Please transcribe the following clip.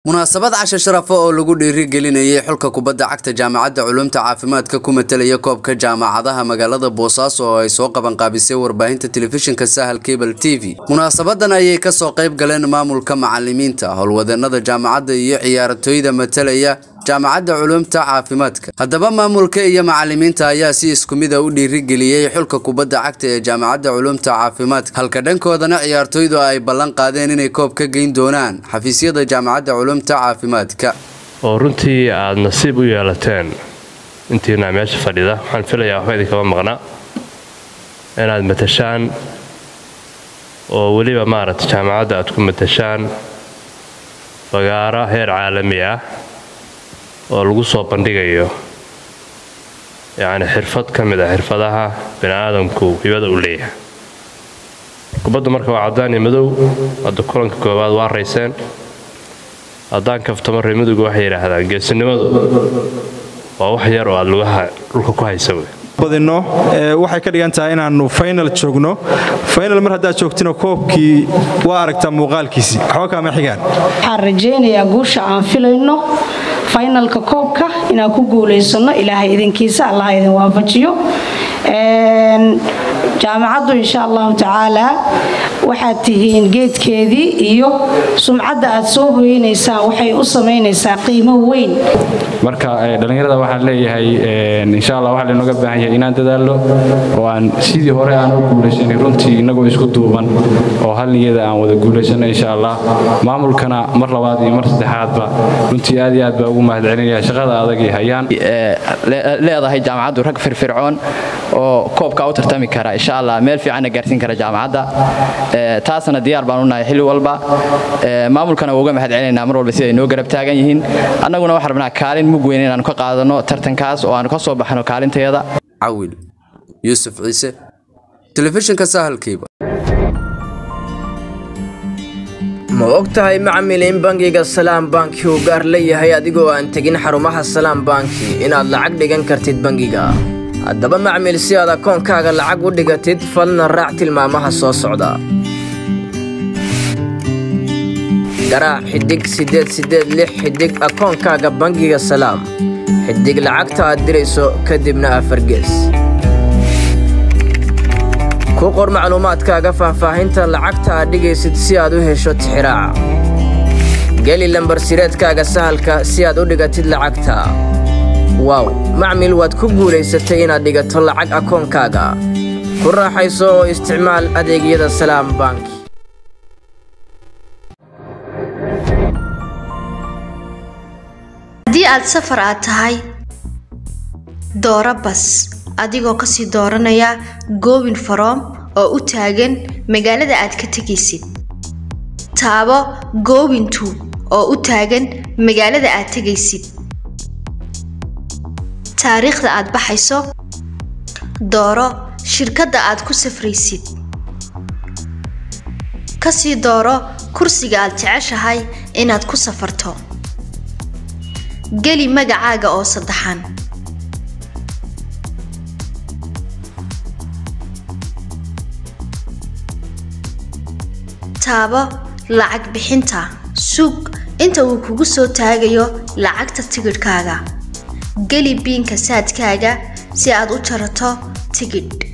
munaasabad casho sharafo oo lagu dhiirigelinayay xulka kubadda cagta jaamacadda culumta caafimaadka ku matalaya koobka jaamacadaha magaalada boosaaso oo ay soo qabanqaabisay warbaahinta telefishinka sahal cable t v munaasabadan ayay kasoo qayb galeen maamulka macalimiinta howlwadeenada jaamacadda iyo ciyaartooyda matalaya jaamacadda culumta caafimaadka haddaba maamulka iyo macalimiinta ayaa si isku mid a u dhiirigeliyey xulka kubadda cagta ee jaamacadda culumta caafimaadka halka dhankoodana ciyaartooydu ay ballan qaadeen inay koob ka geyn doonaan xafiisyada jaamacadda culumta caafimaadka oo runtii aada nasiib u yeelateen intiina meesha fadhida waxaan filayaa waxba idinkama maqna inaad matashaan oo weliba maaragta jaamacadda aad ku matashaan fagaaro heer caalami ah oo lagu soo bandhigayo yacni xirfad ka mid ah xirfadaha bini aadamku hibada u leeyahay kubaddu marka waa caddaan iyo madow hadda kulanka koowaad waa rayseen haddaan kaftamo reemidugu waxay yidhaahdaan geesinimadu waa wax yar oo aad lugaha dhulka ku haysa wey badino waxay ka dhigan tahay inaannu faynal joogno faynal mar haddaad joogtino koobkii waa aragtaa muuqaalkiisii waxba kaama xigaan waxaan rajaynayaa guusha aan filayno faynalka koobka inaan ku guulaysano ilaahay idinkiisa allah idin waafajiyo jaamacaddu insha allahu tacaala waxaad tihiin geedkeedii iyo sumcadda aad soo hoynaysaan waxay u samaynaysaa qiimo weyn marka dhallinyarada waxaan leeyahay insha allah waxaa laynooga baahan yahay inaan dadaalno oo aan sidii hore aan u guulaysanay runtii innagoo isku duuban oo hal niyada aan wada guulaysano insha allah maamulkana mar labaad iyo mar saddexaadba runtii aad iyo aad baa ugu mahadcelinaya shaqada adag ay hayaan leedahay jaamacaddu rag firfircoon oo koobka u tartami kara insha allah meel fiicanna gaarsiin kara jaamacadda taasna diyaar baan u nahay xilli walba maamulkana waa uga mahad celinaynaa mar walba siday noo garab taagan yihiin annaguna waxaan rabnaa kaalin mug weyn inaanu ka qaadano tartankaas oo aanu ka soo baxno kaalinteeda cawil yuusuf ciise telefishinka sahalkiiba ma og tahay macmil in bangiga salaam banki uu gaar leeyahay adigoo aan tegin xarumaha salaam banki inaad lacag dhigan kartid bangiga haddaba macmil si aad akoonkaaga lacag u dhigatid falna raac tilmaamaha soo socda garaac xidhig siddeed siddeed lix xidhig akoonkaaga bangiga salaam xidhig lacagta aad dirayso kadibna afargees ku qor macluumaadkaaga faahfaahinta lacagta aad dhigaysid si aad u hesho tixiraaca geli lambar sireedkaaga sahalka si aad u dhigatid lacagta waaw macmil waad ku guulaysatay inaad dhigato lacag akoonkaaga ku raaxayso oo isticmaal adeegyada salaam bank haddii aad safar aad tahay dooro bas adigoo kasii dooranaya goobin faroom oo u taagan magaalada aad ka tegaysid taabo goobintu oo u taagan magaalada aad tegaysid taariikhda aad baxayso dooro shirkadda aad ku safraysid kasii dooro kursiga aad jeceshahay inaad ku safarto geli magacaaga oo saddexan taabo lacag bixinta sug inta uu kugu soo taagayo lacagta tigidhkaaga geli biinka saadkaaga si aad u jarato tigidh